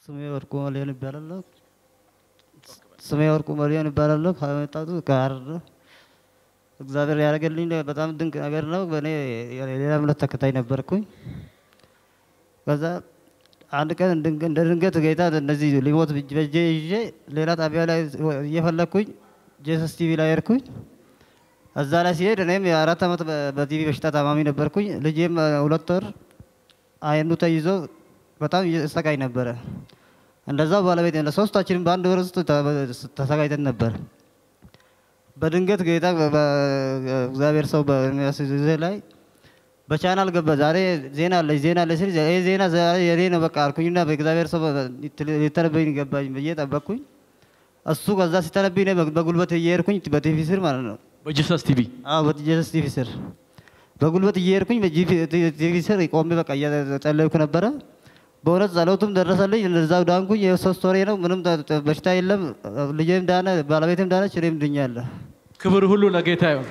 ስሜ ወርቁ መሊዮን ይባላለሁ። ስሜ ወርቁ መሊዮን ይባላለሁ። ከመጣቱ ከሀረር ነው። እግዚአብሔር ያደረገልኝ በጣም ድንቅ ነገር ነው። በእኔ የሌላ እምነት ተከታይ ነበርኩኝ። ከዛ አንድ ቀን ድንገ- እንደ ድንገት ጌታ እነዚህ ሊሞት በእጅ- በእጄ ይዤ ሌላ ጣቢያ ላይ እየፈለግኩኝ ጄሰስ ቲቪ ላይ ሄድኩኝ። እዛ ላይ ሲሄድ እኔም የአራት ዓመት በ- በቲቪ በሽታ ታማሚ ነበርኩኝ። ልጄም እ፣ ሁለት ወር አይኑ ተይዞ በጣም እየተሰቃይ ነበረ። እንደዛው ባለቤት ለሶስታችንም በአንድ ወር ውስጥ ተ- ተሰቃይተን ነበር። በድንገት ጌታ በ- በ- እግዚአብሔር ሰው በሚያስይዝ ጊዜ ላይ በቻናል ገባ። ዛሬ ዜና አለች ዜና አለች ሲል ይሄ ዜና ዛሬ የኔ ነው በቃ አልኩኝና በእግዚአብሔር ሰው ሊተነበኝ ገባኝ ብዬ ጠበቅኩኝ። እሱ ከዛ ሲተነብኝ እኔ በ- በጉልበት እየሄድኩኝ በቲቪ ስር ማለት ነው በጂሰስ ቲቪ አዎ በጀሰስ ቲቪ ስር በጉልበት እየሄድኩኝ በቲቪ ስር ቆሜ በቃ እየጸለይኩ ነበረ። በእውነት ጸሎቱም ደረሰልኝ። እዛው ዳንኩኝ። የሶስት ወሬ ነው። ምንም ተ- ተ- በሽታ የለም። ልጄም ዳነ፣ ባለቤትም ዳነች፣ እኔም ድኛለሁ። ክብር ሁሉ ለጌታ ይሁን።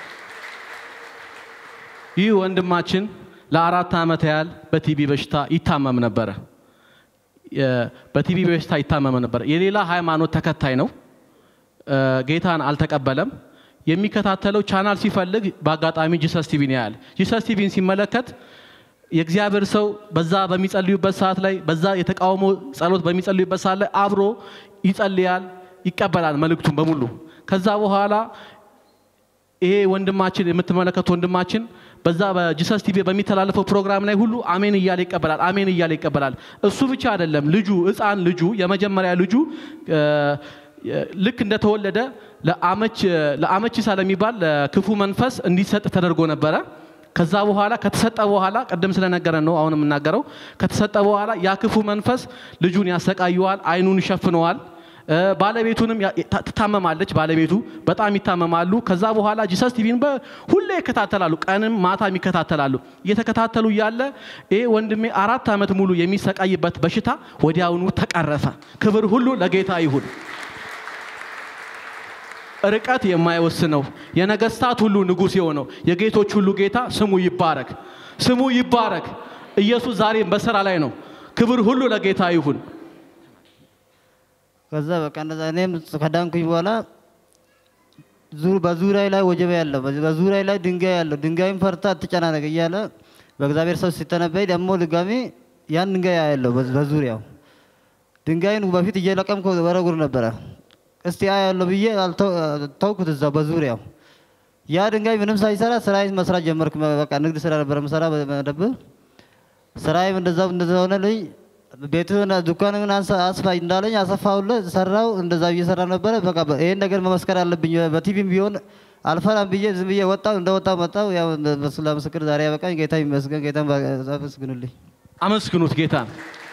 ይህ ወንድማችን ለአራት ዓመት ያህል በቲቢ በሽታ ይታመም ነበረ። የ- በቲቢ በሽታ ይታመም ነበረ። የሌላ ሃይማኖት ተከታይ ነው። እ፣ ጌታን አልተቀበለም። የሚከታተለው ቻናል ሲፈልግ በአጋጣሚ ጂሰስ ቲቪን ያያል። ጂሰስ ቲቪን ሲመለከት የእግዚአብሔር ሰው በዛ በሚጸልዩበት ሰዓት ላይ በዛ የተቃውሞ ጸሎት በሚጸልዩበት ሰዓት ላይ አብሮ ይጸልያል፣ ይቀበላል መልእክቱን በሙሉ። ከዛ በኋላ ይሄ ወንድማችን የምትመለከቱ ወንድማችን በዛ በጂሰስ ቲቪ በሚተላለፈው ፕሮግራም ላይ ሁሉ አሜን እያለ ይቀበላል፣ አሜን እያለ ይቀበላል። እሱ ብቻ አይደለም፣ ልጁ ሕፃን ልጁ የመጀመሪያ ልጁ እ፣ ልክ እንደተወለደ ለአመች ለአመቺሳ ለሚባል ለክፉ መንፈስ እንዲሰጥ ተደርጎ ነበረ። ከዛ በኋላ ከተሰጠ በኋላ ቅድም ስለነገረን ነው አሁን የምናገረው። ከተሰጠ በኋላ ያ ክፉ መንፈስ ልጁን ያሰቃየዋል፣ አይኑን ይሸፍነዋል። እ፣ ባለቤቱንም ያ- ታ- ትታመማለች። ባለቤቱ በጣም ይታመማሉ። ከዛ በኋላ ጂሰስ ቲቪን በ- ሁሌ ይከታተላሉ፣ ቀንም ማታም ይከታተላሉ። እየተከታተሉ እያለ ይሄ ወንድሜ አራት ዓመት ሙሉ የሚሰቃይበት በሽታ ወዲያውኑ ተቀረፈ። ክብር ሁሉ ለጌታ ይሁን። ርቀት የማይወስነው የነገስታት ሁሉ ንጉሥ የሆነው የጌቶች ሁሉ ጌታ ስሙ ይባረክ፣ ስሙ ይባረክ። ኢየሱስ ዛሬም በስራ ላይ ነው። ክብር ሁሉ ለጌታ ይሁን። ከዛ በቃ እንደዛ እኔም ከዳንኩኝ በኋላ ዙ- በዙሪያ ላይ ወጀብ ያለው በዙሪያ ላይ ድንጋይ ያለው ድንጋይም ፈርታ አትጨናነቅ እያለ በእግዚአብሔር ሰው ሲተነበይ ደግሞ ድጋሚ ያን ድንጋይ ያለው በዙሪያው ድንጋይን በፊት እየለቀምኩ ወረጉር ነበረ። እስቲ ያለው ብዬ አልተው- ተውኩት እዛው በዙሪያው ያ ድንጋይ ምንም ሳይሰራ ስራዬን መስራት ጀመርኩ። በቃ ንግድ ስራ ነበረ ምሰራ በመደብር ስራዬም እንደዛው እንደዛ ሆነልኝ። ቤትህን ዱካንን አንሳ- አስፋ እንዳለኝ አሰፋሁለት፣ ሰራው። እንደዛ እየሰራ ነበረ። በቃ በ- ይሄን ነገር መመስከር አለብኝ። በቲቪም ቢሆን አልፈራም ብዬ ዝም ብዬ ወጣው። እንደወጣው መጣው። ያው በሱ ለምስክር ዛሬ ያበቃኝ ጌታ ይመስገን። ጌታን አመስግኑልኝ። አመስግኑት ጌታን።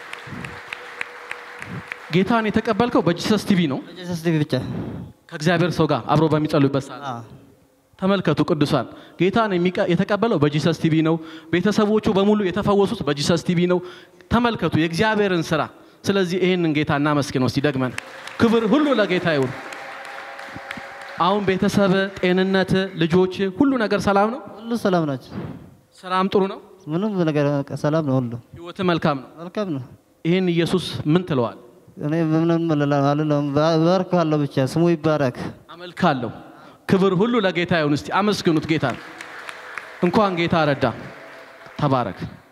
ጌታን የተቀበልከው በጂሰስ ቲቪ ነው። ጀሰስ ቲቪ ብቻ ከእግዚአብሔር ሰው ጋር አብሮ በሚጸሉበት ሰዓት አዎ። ተመልከቱ ቅዱሳን፣ ጌታን የሚቀ- የተቀበለው በጂሰስ ቲቪ ነው። ቤተሰቦቹ በሙሉ የተፈወሱት በጂሰስ ቲቪ ነው። ተመልከቱ የእግዚአብሔርን ስራ። ስለዚህ ይህንን ጌታ እናመስግነው እስቲ ደግመን። ክብር ሁሉ ለጌታ ይሁን። አሁን ቤተሰብ፣ ጤንነት፣ ልጆች፣ ሁሉ ነገር ሰላም ነው። ሁሉ ሰላም ናቸው። ስራም ጥሩ ነው። ምንም ነገር በቃ ሰላም ነው። ሁሉ ህይወት መልካም ነው። መልካም ነው። ይህን ኢየሱስ ምን ትለዋል? እኔ ምንም አልለውም። ባርካለሁ ብቻ ስሙ ይባረክ። አመልካለሁ። ክብር ሁሉ ለጌታ ይሁን። እስቲ አመስግኑት ጌታ። እንኳን ጌታ ረዳ። ተባረክ።